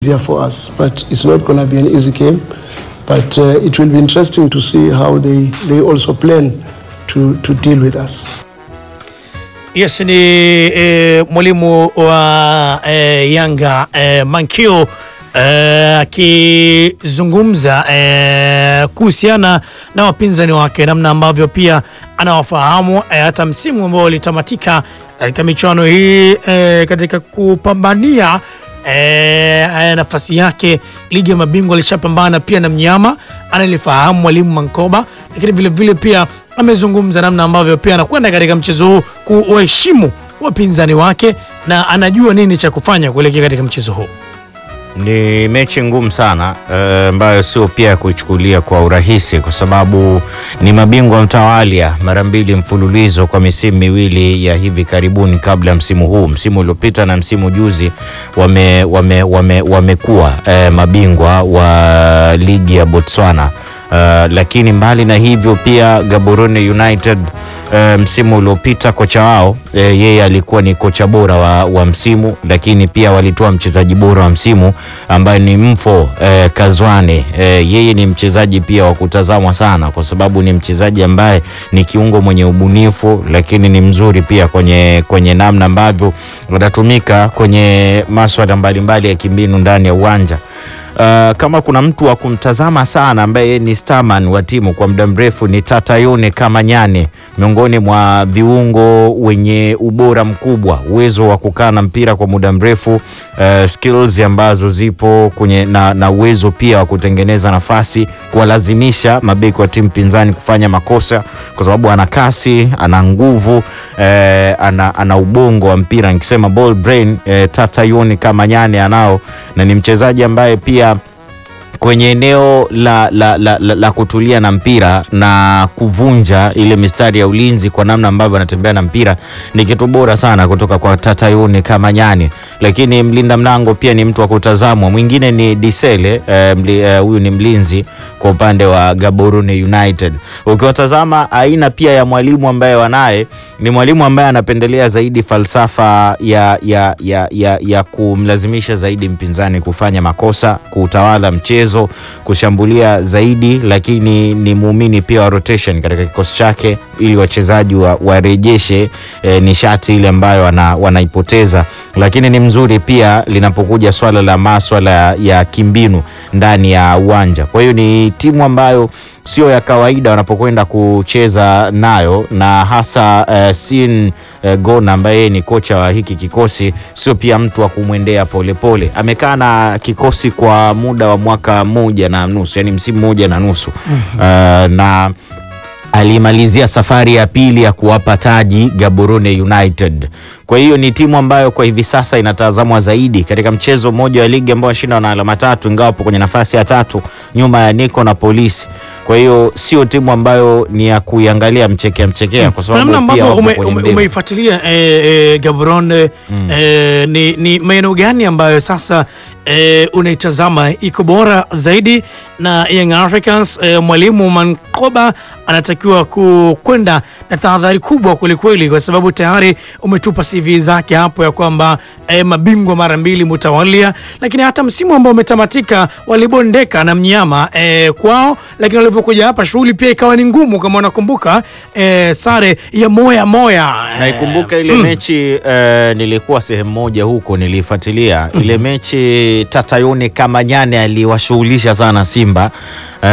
easier for us, but it's not going to be an easy game. But uh, it will be interesting to see how they, they also plan to, to deal with us. Yes, ni eh, mwalimu wa eh, Yanga eh, Mankio eh, akizungumza eh, kuhusiana na wapinzani wake, namna ambavyo pia anawafahamu eh, hata msimu ambao ulitamatika katika michuano hii eh, katika kupambania eh, nafasi yake ligi ya mabingwa alishapambana pia na mnyama analifahamu mwalimu Mankoba, lakini vile vile pia amezungumza namna ambavyo pia anakwenda katika mchezo huu kuwaheshimu wapinzani wake na anajua nini cha kufanya kuelekea katika mchezo huu. Ni mechi ngumu sana ambayo uh, sio pia kuichukulia kwa urahisi, kwa sababu ni mabingwa mtawalia mara mbili mfululizo kwa misimu miwili ya hivi karibuni kabla ya msimu huu. Msimu uliopita na msimu juzi wamekuwa wame, wame, wame uh, mabingwa wa ligi ya Botswana. Uh, lakini mbali na hivyo pia Gaborone United uh, msimu uliopita kocha wao uh, yeye alikuwa ni kocha bora wa, wa msimu, lakini pia walitoa mchezaji bora wa msimu ambaye ni Mfo uh, Kazwane uh, yeye ni mchezaji pia wa kutazamwa sana, kwa sababu ni mchezaji ambaye ni kiungo mwenye ubunifu, lakini ni mzuri pia kwenye, kwenye namna ambavyo anatumika kwenye maswala mbalimbali ya kimbinu ndani ya uwanja. Uh, kama kuna mtu wa kumtazama sana ambaye ni starman wa timu kwa muda mrefu ni Tatayone Kamanyane, miongoni mwa viungo wenye ubora mkubwa, uwezo wa kukaa na mpira kwa muda mrefu, uh, skills ambazo zipo kwenye na, na uwezo pia wa kutengeneza nafasi, kuwalazimisha mabeki wa timu pinzani kufanya makosa, kwa sababu ana kasi, ana nguvu, uh, ana, ana ubongo wa mpira, nikisema ball brain, uh, Tatayone Kamanyane anao na ni mchezaji ambaye pia kwenye eneo la, la, la, la, la kutulia na mpira na kuvunja ile mistari ya ulinzi kwa namna ambavyo anatembea na mpira ni kitu bora sana kutoka kwa Tatayone Kamanyane. Lakini mlinda mlango pia ni mtu wa kutazamwa. Mwingine ni Disele huyu, uh, ni mlinzi kwa upande wa Gaborone United. Ukiwatazama aina pia ya mwalimu ambaye wanaye ni mwalimu ambaye anapendelea zaidi falsafa ya, ya, ya, ya, ya kumlazimisha zaidi mpinzani kufanya makosa, kuutawala mchezo, kushambulia zaidi, lakini ni muumini pia wa rotation katika kikosi chake ili wachezaji warejeshe wa e, nishati ile ambayo wana, wanaipoteza, lakini ni mzuri pia linapokuja swala la maswala ya kimbinu ndani ya uwanja. Kwa hiyo ni timu ambayo sio ya kawaida wanapokwenda kucheza nayo, na hasa uh, Sin uh, Gona ambaye ni kocha wa hiki kikosi sio pia mtu wa kumwendea polepole. Amekaa na kikosi kwa muda wa mwaka mmoja na nusu, yani msimu mmoja na nusu mm -hmm. uh, na alimalizia safari ya pili ya kuwapa taji Gaborone United. Kwa hiyo ni timu ambayo kwa hivi sasa inatazamwa zaidi katika mchezo mmoja wa ligi ambao washinda na alama tatu, ingawa wapo kwenye nafasi ya tatu nyuma ya Nico na Polisi. Kwa hiyo sio timu ambayo ni ya kuiangalia mchekea mchekea, kwa sababu ambavyo umeifuatilia ume, e, e, Gaborone mm. E, ni, ni maeneo gani ambayo sasa e, unaitazama iko bora zaidi na Young Africans? E, mwalimu Mankoba anatakiwa kwenda na tahadhari kubwa kwelikweli, kwa sababu tayari umetupa CV zake hapo ya kwamba e, mabingwa mara mbili mutawalia, lakini hata msimu ambao umetamatika walibondeka na mnyama e, kwao, lakini walivyokuja hapa shughuli pia ikawa ni ngumu, kama unakumbuka e, sare ya moya moya. Naikumbuka ile mm. mechi e, nilikuwa sehemu moja huko nilifuatilia mm. ile mechi Tatayone Kamanyane aliwashughulisha sana Simba. Uh,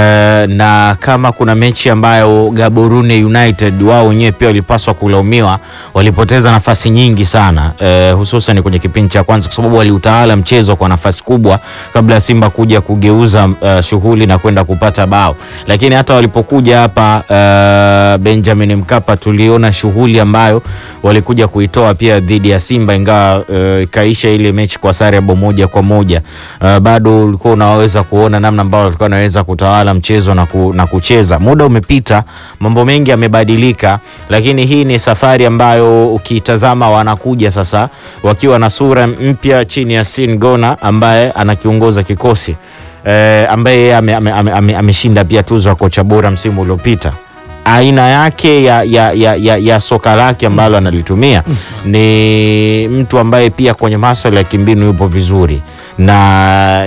na kama kuna mechi ambayo Gaborone United wao wenyewe pia walipaswa kulaumiwa, walipoteza nafasi nyingi sana uh, hususan kwenye kipindi cha kwanza, kwa sababu waliutawala mchezo kwa nafasi kubwa kabla ya Simba kuja kugeuza uh, shughuli na kwenda kupata bao. Lakini hata walipokuja hapa uh, Benjamin Mkapa tuliona shughuli ambayo walikuja kuitoa pia dhidi ya Simba, ingawa ikaisha uh, ile mechi kwa sare ya bao moja kwa moja. Uh, bado ulikuwa unaweza kuona namna ambayo walikuwa wanaweza kutawala mchezo na, ku, na kucheza. Muda umepita, mambo mengi yamebadilika, lakini hii ni safari ambayo ukitazama wanakuja sasa wakiwa na sura mpya chini ya Sin Gona ambaye anakiongoza kikosi e, ambaye ameshinda ame, ame, ame pia tuzo ya kocha bora msimu uliopita. aina yake ya, ya, ya, ya, ya soka lake ambalo analitumia ni mtu ambaye pia kwenye masuala ya kimbinu yupo vizuri na